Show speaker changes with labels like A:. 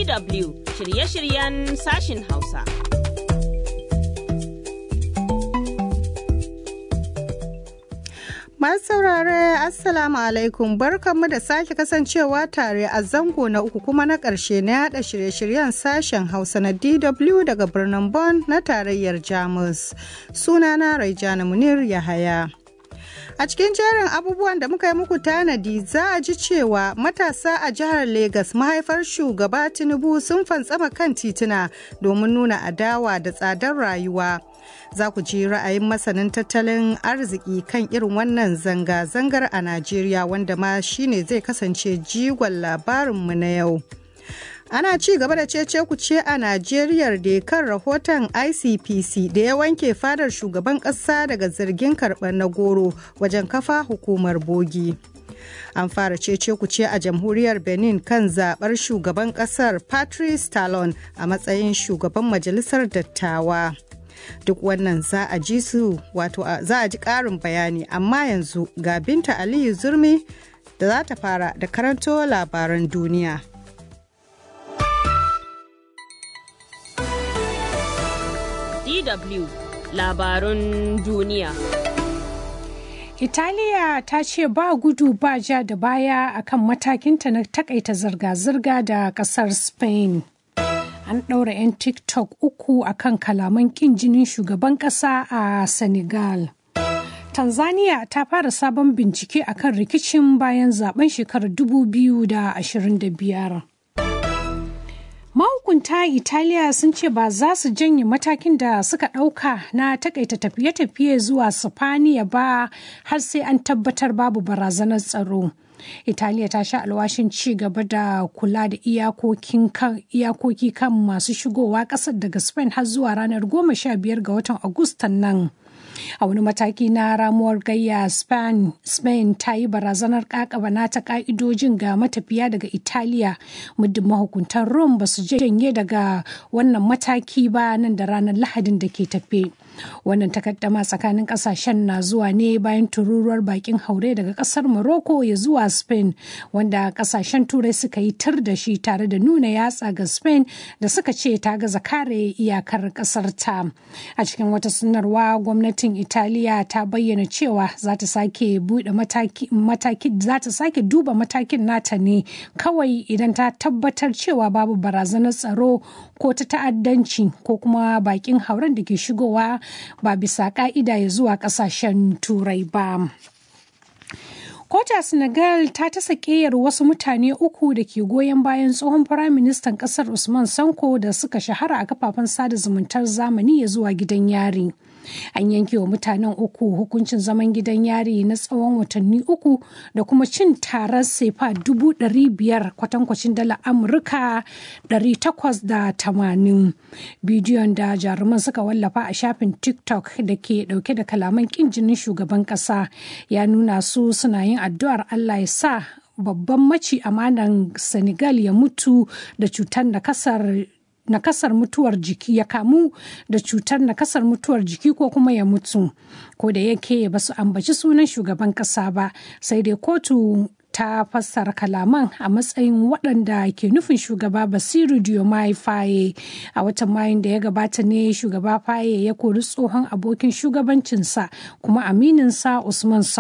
A: DW shirye-shiryen sashin Hausa.
B: Masu saurare Assalamu alaikum barkanmu da sake kasancewa tare a zango na uku kuma na ƙarshe na yada shirye-shiryen sashen Hausa na DW daga birnin Bonn na tarayyar Jamus. Sunana Raijana Munir Yahaya. A cikin jerin abubuwan da muka yi muku tanadi za a ji cewa matasa a jihar Legas mahaifar shugaba Tinubu sun fantsama kan tituna domin nuna adawa da tsadar rayuwa. Za ku ji ra'ayin masanin tattalin arziki kan irin wannan zanga-zangar a Najeriya wanda ma shine zai kasance jigon labarinmu na yau. ana ci gaba da cece kuce a Najeriya da kan rahoton ICPC da ya wanke fadar shugaban ƙasa daga zargin karɓar na goro wajen kafa hukumar bogi. An fara cece kuce a jamhuriyar Benin kan zaɓar shugaban ƙasar Patrice Talon a matsayin shugaban majalisar dattawa. Duk wannan za a ji su wato za a ji ƙarin bayani amma yanzu ga Binta Aliyu Zurmi da za ta fara da karanto labaran duniya.
A: DW labarun duniya.
C: Italiya ta ce ba gudu ba ja da baya akan matakinta na takaita zirga-zirga da kasar Spain. An ɗaura 'yan TikTok uku akan kalaman ƙin jinin shugaban ƙasa a Senegal. Tanzania ta fara sabon bincike akan rikicin bayan zaben shekarar 2025. mahukunta italiya sun ce ba za su janye matakin da suka ɗauka na takaita tafiye-tafiye zuwa sifaniya ba har sai an tabbatar babu barazanar tsaro italiya ta sha alwashin ci gaba da kula da iyakoki kan masu shigowa ƙasar daga spain har zuwa ranar 15 ga watan agustan nan a wani mataki na ramuwar gayya spain, spain ta yi barazanar kakaba nata ka'idojin ga matafiya daga italiya muddin mahukuntan rome ba su janye daga wannan mataki ba nan da ranar lahadin da ke tafe wannan takaddama tsakanin kasashen na zuwa ne bayan tururuwar bakin haure daga kasar morocco ya zuwa spain wanda kasashen turai suka yi tar da shi tare da nuna yatsa ga spain da suka ce ta gaza kare iyakar kasar ta a cikin wata sanarwa gwamnatin italiya ta bayyana cewa za ta sake bude mataki za ta sake duba matakin nata ne kawai idan ta tabbatar cewa babu barazanar tsaro ko ta ta'addanci ko kuma bakin hauren da ke shigowa ba bisa ka'ida ya zuwa kasashen turai ba. Kota Senegal ta tasa ƙeyar wasu mutane uku da ke goyon bayan tsohon firaministan ƙasar Usman Sanko da suka shahara a kafafen sada zumuntar zamani ya zuwa gidan yari. An yanke wa mutanen uku hukuncin zaman gidan yari na tsawon watanni uku da kuma cin tarar sefa dubu ɗari biyar kwatankwacin dala Amurka ɗari takwas da tamanin. Bidiyon da jaruman suka wallafa a shafin TikTok da ke ɗauke da kalaman ƙin jinin shugaban ƙasa ya nuna su suna yin addu'ar Allah ya sa babban maci amanan Senegal ya mutu da cutar nakasar nakasar mutuwar jiki ya kamu da cutar nakasar mutuwar jiki ko kuma ya mutu ko da yake ba su ambaci sunan shugaban kasa ba sai dai kotu ta fassara kalaman a matsayin waɗanda ke nufin shugaba basiru diomaye faye a watan mayun da ya gabata ne shugaba faye ya kori tsohon abokin shugabancinsa kuma amininsa usman